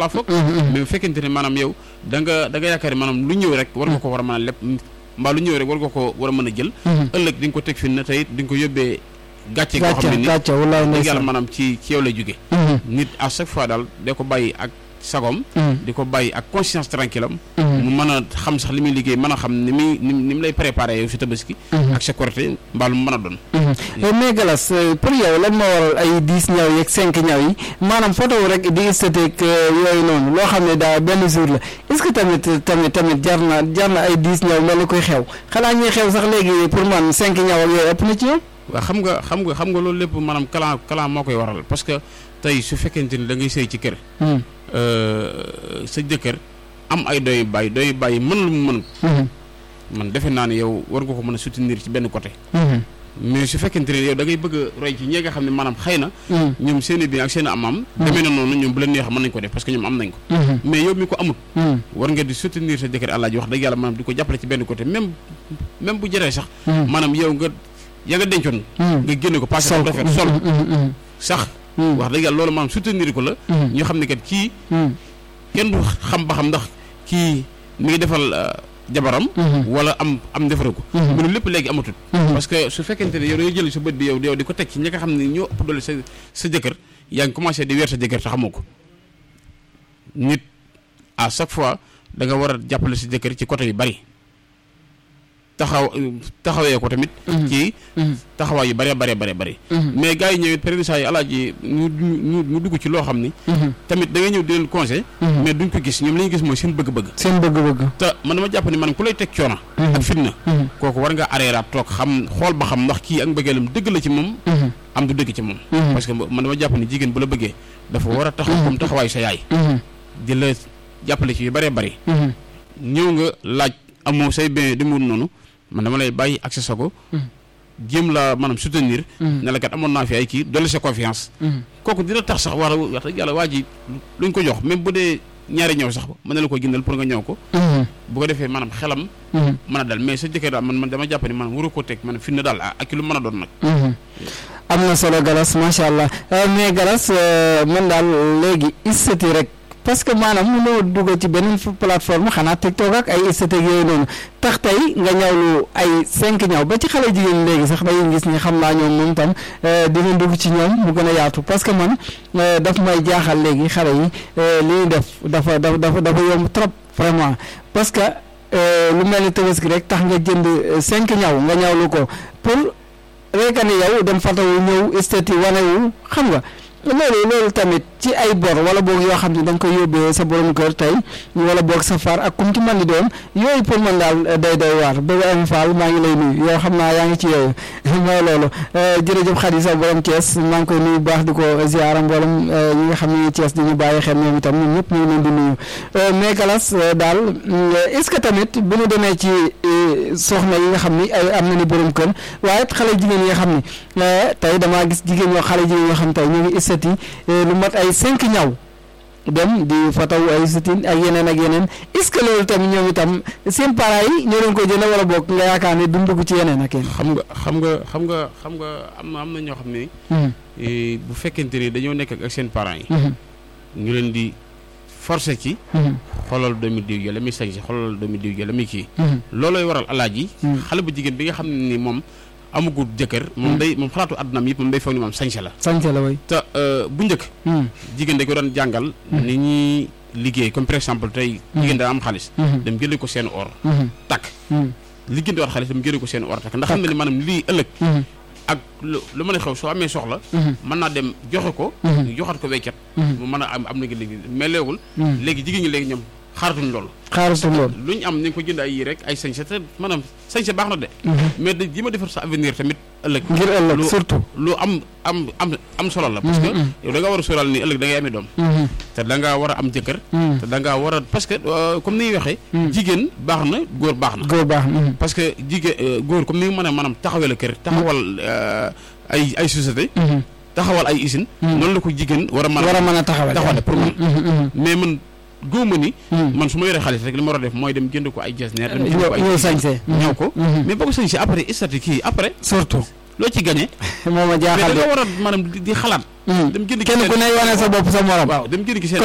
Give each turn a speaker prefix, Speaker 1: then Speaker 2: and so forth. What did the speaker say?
Speaker 1: laa foog mais bu fekkente ne maanaam yow da nga da nga yaakaar ne maanaam lu ñëw rek war nga ko war a mën a lépp mbaa lu ñëw rek war nga ko war a mën a jël ëllëg di nga ko teg fi na tey di nga ko yóbbee gàcce goo xam ne ni
Speaker 2: gàcce wallaay
Speaker 1: dëgg yàlla
Speaker 2: ndeysaan
Speaker 1: maanaam ci ci yow lay jóge nit à chaque fois daal da ko bàyyi ak sagom di ko bàyyi ak conscience tranquille am mu mën a xam sax li muy liggéey mën a xam ni muy ni ni mu lay préparé yow si tabaski ak sa korité mbaa lu mu mën a doon
Speaker 2: mais Galas pour yow lan moo waral ay dix ñaw yeeg cinq ñaw yi maanaam photo wu rek di esthétique yooyu noonu loo xam ne daa benn jour la est-ce que tamit tamit tamit jar na jar na ay dix ñaw mel ni koy xew xanaa ñuy xew sax léegi pour man cinq ñaw ak yooyu ëpp na ci yow.
Speaker 1: waaw xam nga xam nga xam nga loolu lépp maanaam kalan kalan moo koy waral parce que tey su fekkente ni da ngay sëy ci kër sa jëkkër am ay doy bàyyi doy bàyyi mën lu mu mën man defe naa ne yow war nga ko mën a soutenir ci benn côté mais su fekkente ne yow da ngay bëgg a roy ci ñi nga xam ne maanaam xëy na ñoom seen i bien ak seen i am-am demee na noonu ñoom bu leen neex mën nañ ko def parce que ñoom am nañ ko mais yow mi ko amut war nga di soutenir sa jëkkër àllaaji wax dëgg yàlla maanaam di ko jàppale ci benn côté même même bu jëree sax maanaam yow nga ya nga dencoon nga génne ko passé ko rafet sol sax wax dëgg yàlla loolu maanaam soutenir ko la ñu xam ne kat kii kenn du xam ba xam ndax kii mi ngi defal jabaram wala am am defare ko mu ne lépp léegi amatut parce que su fekkente ne yow da nga jël sa bët bi yow yow di ko teg ci ñi nga xam ne ñoo ëpp doole sa sa jëkkër yaa ngi commencé di weer sa jëkkër te xamoo ko nit à chaque fois da nga war a jàppale sa jëkkër ci côté yu bari taxaw taxawee ko tamit ci taxawaay yu bëree bëree bëree bëri mais gars yi ñëwit période saa yi alaaji ñu ñu ñu dugg ci loo xam ni tamit da nga ñëw di leen conseil mais duñ ko gis ñoom li ñu gis mooy seen bëgg-bëgg
Speaker 2: seen bëgg-bëgg
Speaker 1: te man dama jàpp ni man ku lay teg coono ak fitna kooku war nga areeraat toog xam xool ba xam ndax kii ak mbëggeelam dëgg la ci moom am du dëgg ci moom parce que man dama jàpp ni jigéen bu la bëggee dafa war a taxaw comme taxawaayu sa yaay di la jàppale ci yu bëree bëri ñëw nga laaj amoo say bien di mu noonu man dama lay bàyyi ak sa sago jéem la maanaam soutenir ne la kat amoon naa fi ay kii dolli sa confiance kooku dina tax sax war a wax dëgg yàlla waa ji luñ ko jox même bu dee ñaari ñëw sax mën na la ko jëndal pour nga ñëw ko bu ko defee maanaam xelam mën a dal mais sa jëkkër daal man man dama jàpp ni maanaam waru ko teg maanaam fi na daal ak lu mën a doon nag
Speaker 2: am na solo Galas macha allah mais Galas man daal léegi istati rek parce que maanaam mënoo dugg ci beneen plateforme xanaa TikTok ak ay esthétique yooyu noonu tax tey nga ñawlu ay cinq ñaw ba ci xale jigéen léegi sax dañuy gis ni xam naa ñoom moom tam dina dugg ci ñoom mu gën a yaatu parce que man daf may jaaxal léegi xale yi li ñuy def dafa dafa dafa dafa yomb trop vraiment parce que lu mel ni tabaski rek tax nga jënd cinq ñaw nga ñawlu ko pour rek ne yow dem fatawu ñëw esthétique wanewu xam nga loolu loolu tamit ci ay bor wala boog yoo xam ne da nga koy yóbbee sa borom kër tey wala boog sa far ak kum ci man di doon yooyu pour man daal day day waar bëgg am faal maa ngi lay nuyu yoo xam naa yaa ngi ci yooyu mooy loolu jërëjëf Khady sa borom Thiès maa ngi koy nuyu baax di ko ziara mboolem ñi nga xam ne Thiès di ñu bàyyi xel ñoom itam ñun ñëpp ñu ngi leen di nuyu mais Galas daal est-ce que tamit bu ñu demee ci soxna yi nga xam ni ay am na ni borom kër waaye it xale jigéen yi nga xam ni tey damaa gis jigéen ñoo xale jigéen yoo xam tey ñu ngi istati lu mat ay cinq ñaw dem di fataw ay sitin ak yeneen ak yeneen est-ce que loolu tamit ñoom itam seen parents yi ñoo doon ko jënd wala boog nga yaakaar ne duñ dugg ci yeneen ak yeneen.
Speaker 1: xam nga xam nga xam nga xam nga am na am na ñoo xam ne bu fekkente ni dañoo nekk ak seen parents yi ñu leen di forcé ci xoolal doomi diw ja la muy sañ si xoolal doomi diw ja la muy kii loolooy waral alaaji xale bu jigéen bi nga xam ne ni moom amagul jëkkër moom day moom xalaatu àddunaam yëpp moom day foog ni moom sañse la
Speaker 2: sañse la way
Speaker 1: te bu njëkk jigéen dañ ko doon jàngal ni ñuy liggéey comme par exemple tey jigéen daa am xaalis dem jëlee ko seen or takk liggéey di war xaalis dem jëlee ko seen or takk ndax xam na ni maanaam lii ëllëg ak lu lu mën a xew soo amee soxla mën naa dem joxe ko joxat ko weccat mu mën a am am na léegi mais léegul léegi jigéen ñi léegi ñoom xaaratuñ loolu
Speaker 2: xaaratuñ loolu
Speaker 1: lu ñu am ñu ngi ko jënd ay yii rek ay sañse te maanaam sañse baax na de mais da ji ma defar sa avenir tamit ëllëg
Speaker 2: ngir ëllëg surtout
Speaker 1: lu am am am am solo la parce que yow da ngaa war a sóoraal ni ëllëg da ngay amee doom te da ngaa war a am jëkkër te da ngaa war a parce que comme ni ñuy waxee jigéen baax na góor baax na
Speaker 2: góor baax na
Speaker 1: parce que jigéen góor comme ni nga mën a maanaam taxawee la kër taxawal ay ay société taxawal ay usine noonu la ko jigéen war a mën a
Speaker 2: war a mën a taxawal
Speaker 1: taxawale pour man mais man góoma ni man su ma yoree xaalis rek li ma war a def mooy dem jënd ko ay jesneer dem jënd ko ay
Speaker 2: ñëw sañse
Speaker 1: ñëw ko mais boo ko sañse après istati kii après
Speaker 2: surtout
Speaker 1: loo ci gagné
Speaker 2: moo ma
Speaker 1: mais
Speaker 2: jaaxal
Speaker 1: da
Speaker 2: de
Speaker 1: nga war a maanaam di xalaat dem jënd
Speaker 2: kenn ku ne wane sa bopp sa morom
Speaker 1: waaw dem jënd ki seen